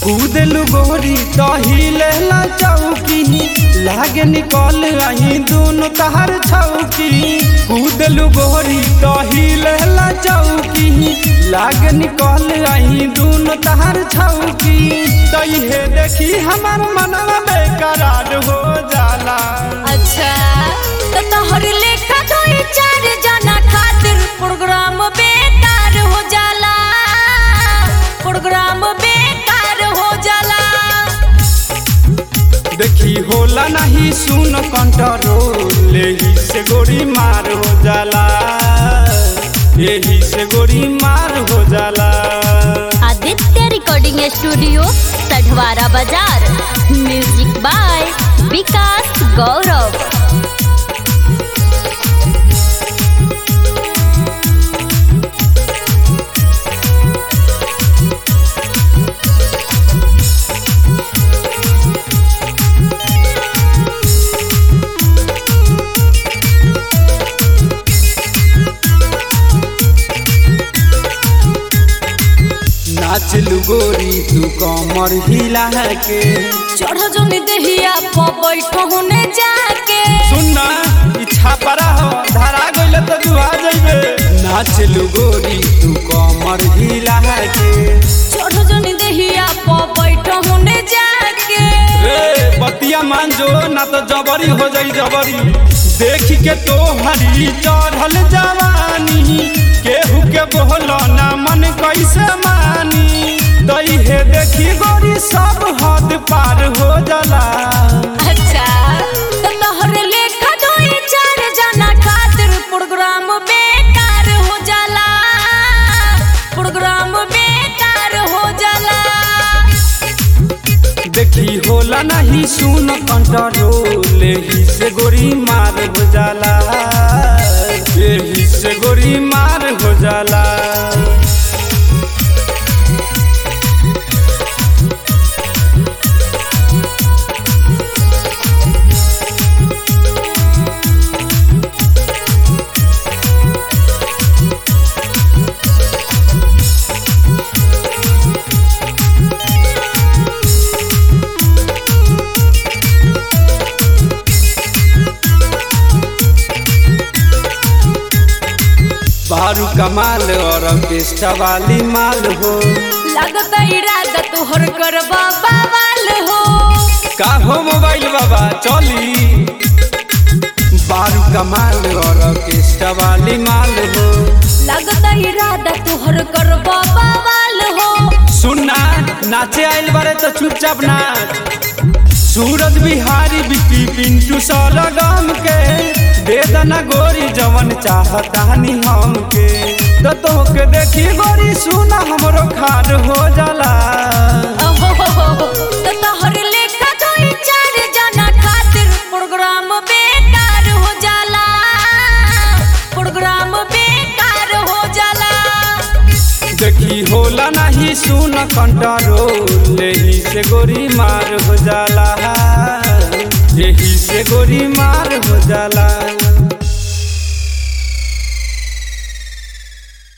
कूदलू गोरी तहिले ला चौकी लागे निकल आई दोनों तहर छौकी कूदलू गोरी तहिले ला चौकी लागे निकल आई दोनों तहर छौकी तइहे देखी हमार मनवा बेकरार हो जाला अच्छा तो तोहर लेखा दो चार जना खातिर प्रोग्राम बेकार हो जाला प्रोग्राम बेकार हो जाला देखी होला नहीं सुन कंट्रोल यही से गोरी मार हो जाला यही से गोरी मार हो जाला आदित्य रिकॉर्डिंग स्टूडियो सढवारा बाजार म्यूजिक बाय विकास गौरव नाच लू गोरी तू कमर हिला के चढ़ जोन देहिया पर बैठो होने जाके सुनना इच्छा परा हो धरा गइल तो दुआ जइबे नाच लू गोरी तू कमर हिला के चढ़ जोन देहिया पर बैठो होने जाके रे बतिया मान जो ना तो जबरी हो जाई जबरी देख के तो हरी चढ़ल जवानी केहू के बोलो ना मन कैसे मानी तई हे देखी गोरी सब हद पार हो जाला अच्छा तो तोहर लेखा दो चार जना खातिर प्रोग्राम बेकार हो जाला प्रोग्राम बेकार हो जाला देखी होला नहीं सुन कंट्रोल यही से गोरी मार हो जाला यही से गोरी मार हो जाला बारू कमाल और ऑर्केस्ट्रा वाली माल हो लागत इरादा तोहर करबा बवाल हो का हो मोबाइल बाबा चली बारू कमाल और ऑर्केस्ट्रा वाली माल हो लागत इरादा तोहर करबा बवाल हो सुनना नाचे आइल बारे तो चुपचाप नाच सूरज बिहारी बिकी पिंटू सलगम के दे दना गोरी जवन चाहतानी हम के तो तोहके देखी गोरी सुना हमरो खार हो जाला ओहो, तो तोहर लेखा दो चार जना खातिर प्रोग्राम बेकार हो जाला प्रोग्राम बेकार हो जाला देखी होला नहीं सुन कंट्रोल यही से गोरी मार हो जाला यही से गोरी मार हो जाला